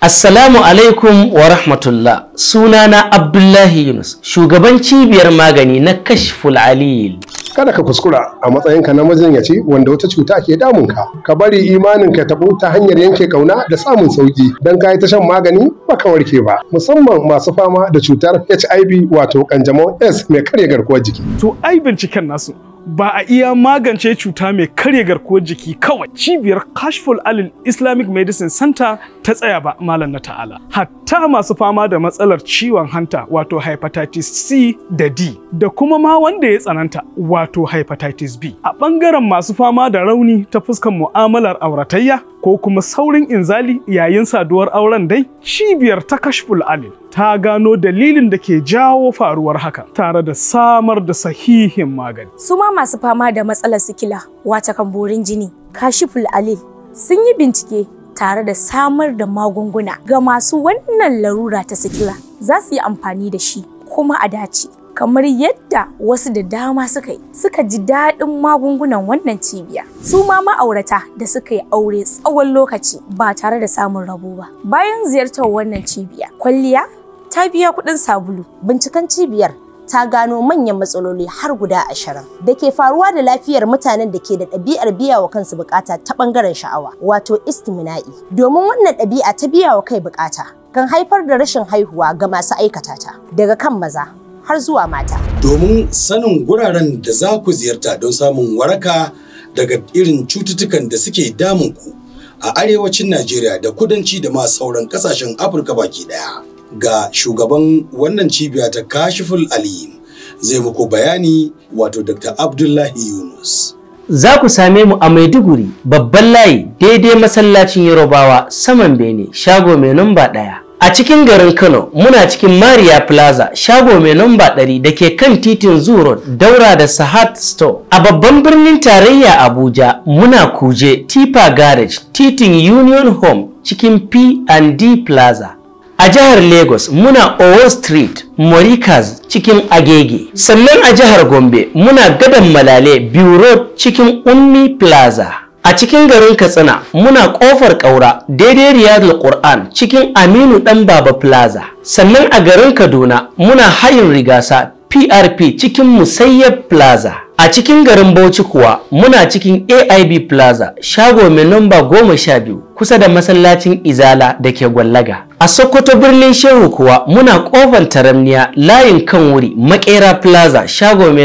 Assalamu alaikum wa rahmatullah sunana Abdullahi Yunus shugaban cibiyar magani na Kashful Alil. kada ka kuskura a matsayinka na majinyaci wanda wata cuta ke damunka ka bari imanin ka tabu ta hanyar yanke kauna da samun sauki dan ka yi ta shan magani baka warke ba musamman masu fama da cutar HIV wato kanjamau S mai karya garkuwar jiki To ai binciken nasu ba a iya magance cuta mai karya garkuwar jiki kawai cibiyar Kashful Alil Islamic Medicine Center ta tsaya ba malam na ta'ala. Hatta masu fama da matsalar ciwon hanta wato hepatitis C da D da kuma ma wanda ya tsananta wato hepatitis B. A ɓangaren masu fama da rauni ta fuskan mu'amalar auratayya ko kuma saurin inzali yayin saduwar auren dai cibiyar ta Kashful Alil ta gano dalilin da ke jawo faruwar haka tare da samar da sahihin magani. su ma masu fama da matsalar sikila wata kan borin jini kashiful alil sun yi bincike tare da samar da magunguna ga masu wannan larura ta sikila za su yi amfani da shi kuma a dace kamar yadda wasu da dama suka yi suka ji daɗin magungunan wannan cibiya su ma ma'aurata da suka yi aure tsawon lokaci ba tare da samun rabo ba bayan ziyartar wannan cibiya kwalliya ta biya kuɗin sabulu. Binciken cibiyar ta gano manyan matsaloli har guda ashirin da ke faruwa da lafiyar mutanen da ke da ɗabi'ar biya wa kansu bukata ta ɓangaren sha'awa wato istimina'i. Domin wannan ɗabi'a ta biya wa kai bukata kan haifar da rashin haihuwa ga masu aikata ta daga kan maza har zuwa mata. domin sanin guraren da za ku ziyarta don samun waraka daga irin cututtukan da suke damun ku a arewacin Najeriya da kudanci da ma sauran kasashen Afirka baki daya. Ga shugaban wannan cibiya ta Kashiful Alim zai muku bayani wato Dr. Abdullahi Yunus. Za ku same mu a Maiduguri babban layi daidai masallacin Yarobawa saman Bene shago mai namba ɗaya. A cikin garin Kano muna cikin Maria Plaza shago mai namba ɗari da ke kan titin Zoo Road daura da Sahat Store. A babban birnin tarayya Abuja muna kuje Tipa Garage titin Union Home cikin P&D Plaza. A jihar Lagos muna Owo Street, Morikas cikin Agege. Sannan a jihar Gombe muna Gadon Malale, Biu Road cikin Ummi Plaza. A cikin garin Katsina muna Kofar Kaura daidai Riyadul Qur'an cikin Aminu Dan Baba Plaza. Sannan a garin Kaduna muna Hayin Rigasa PRP cikin Musayyab Plaza. A cikin garin Bauchi kuwa muna cikin AIB Plaza shago mai namba goma sha biyu kusa da masallacin Izala da ke Gwallaga. A Sokoto birnin Shehu kuwa muna kofar taramniya layin kan wuri Makera Plaza shago mai